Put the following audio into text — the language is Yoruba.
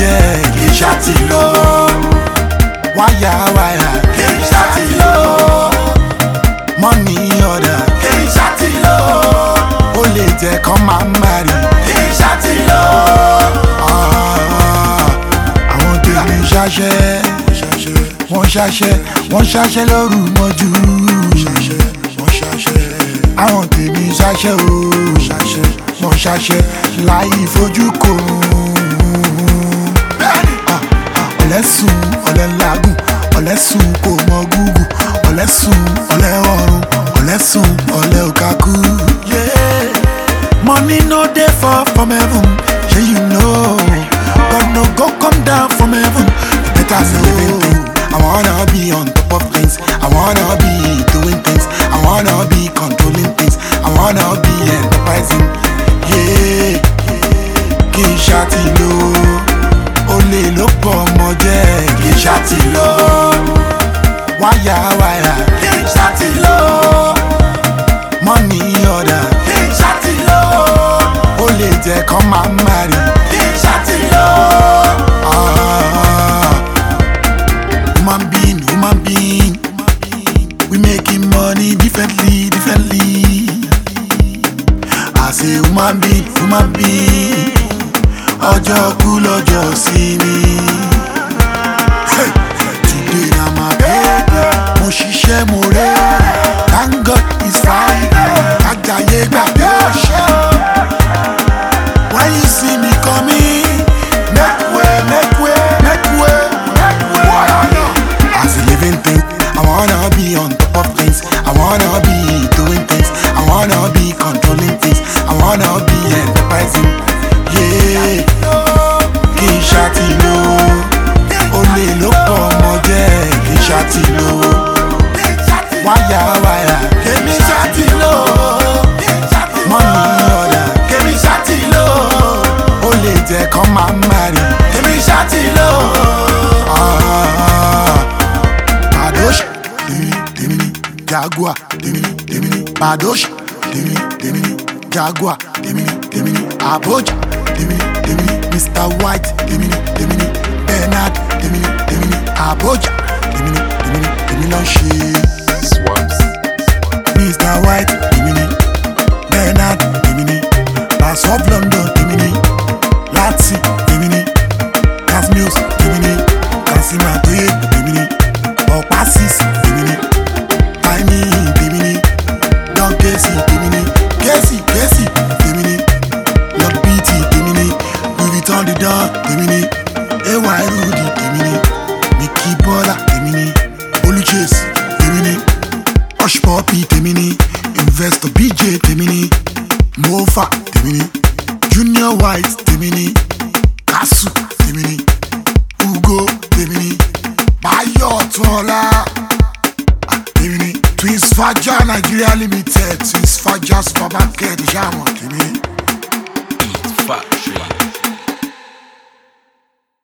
jẹ́ kì í ṣàtì lọ. wáyà wáyà kì í ṣàtì lọ. mọ́nì ọ̀dà kì í ṣàtì lọ. ó lè jẹ́ kán máa ń marry kì í ṣàtì lọ. àwọn tèmi ṣaṣẹ́ wọ́n ṣaṣẹ́ wọ́n ṣaṣẹ́ lóru mọ́jú. àwọn tèmi ṣaṣẹ́ o wọ́n ṣaṣẹ́ láì fojú kò. ọ̀lẹ́sùn ọ̀lẹ́ làágùn ọ̀lẹ́sùn kò mọ gúgù ọ̀lẹ́sùn ọ̀lẹ́ ọ̀run ọ̀lẹ́sùn ọ̀lẹ́ òkàkú. money no dey fall from heaven shey you know god no go come down from heaven better be living thing i wanna be on top of things i wanna be doing things i wanna be controlling things i wanna be enterprising yeah kì í ṣàtìlò olè ló pọ̀ ọmọ jẹ́ kì í ṣàtìlò wáyà wáyà kì í ṣàtìlò mọ́nì ọ̀dà kì í ṣàtìlò ó lè jẹ́ kán máa ń marry kì í ṣàtìlò. human being human being we making money differently differently as a human being human being ọjọ́ kú lọ́jọ́ sí ni. Hey! Today na my birthday, mo ṣiṣẹ́ mo rẹ̀. Thank God it's Friday, kájàyé gbàgbé ọ̀ṣẹ́. When you see me coming, make way, make way, make way, make way. As a living thing, I wanna be on top of things. I wanna be doing things. I wanna be controlling things. I wanna be enterprising. Yeah, kì í ṣàtìlò. Olè ló pọ̀ ọmọ jẹ́ kì í ṣàtìlò. Wáyà wáyà kèmí ṣàtìlò. Mọ́nì ọ̀dà kèmí ṣàtìlò. Ó lè jẹ́ kán máa ń marry kèmí ṣàtìlò. Badosh, tèmi tèmi ni Jaguar, tèmi ni tèmi ni Badosh, tèmi ni tèmi ni Jaguar, tèmi ni tèmi ni Abuja, tèmi ni tèmi ni Mr White, tèmi ni tèmi ni Bernard, tèmi ni tèmi ni Abuja, tèmi ni tèmi ni tèmi ló ń ṣe. Swaps. Mr White, tèmi ni Bernard, tèmi ni Bass of London, tèmi ni Láti, tèmi ni Casmills, tèmi ni Kasima Toye, tèmi ni Ọ̀pá Six, tèmi ni Tiny, tèmi ni Don Kesi, tèmi ni Kesi, Kesi, tèmi ni Lord BT, tèmi ni Louis Vuitton the Don, tèmi ni AY Rudy, tèmi ni Mickey Bola, tèmi ni Oluchase, tèmi ni Hush Puppy, tèmi ni Investor BJ, tèmi ni Mofa, tèmi ni Junior White, tèmi ni Kasu, tèmi ni Ugo, tèmi ni Bayo Tọ́lá, ah, tèmi ni Twins Faja Nigeria Limited, Twins Faja Supermarket, ìṣàmọ̀ tèmi ni. Factory.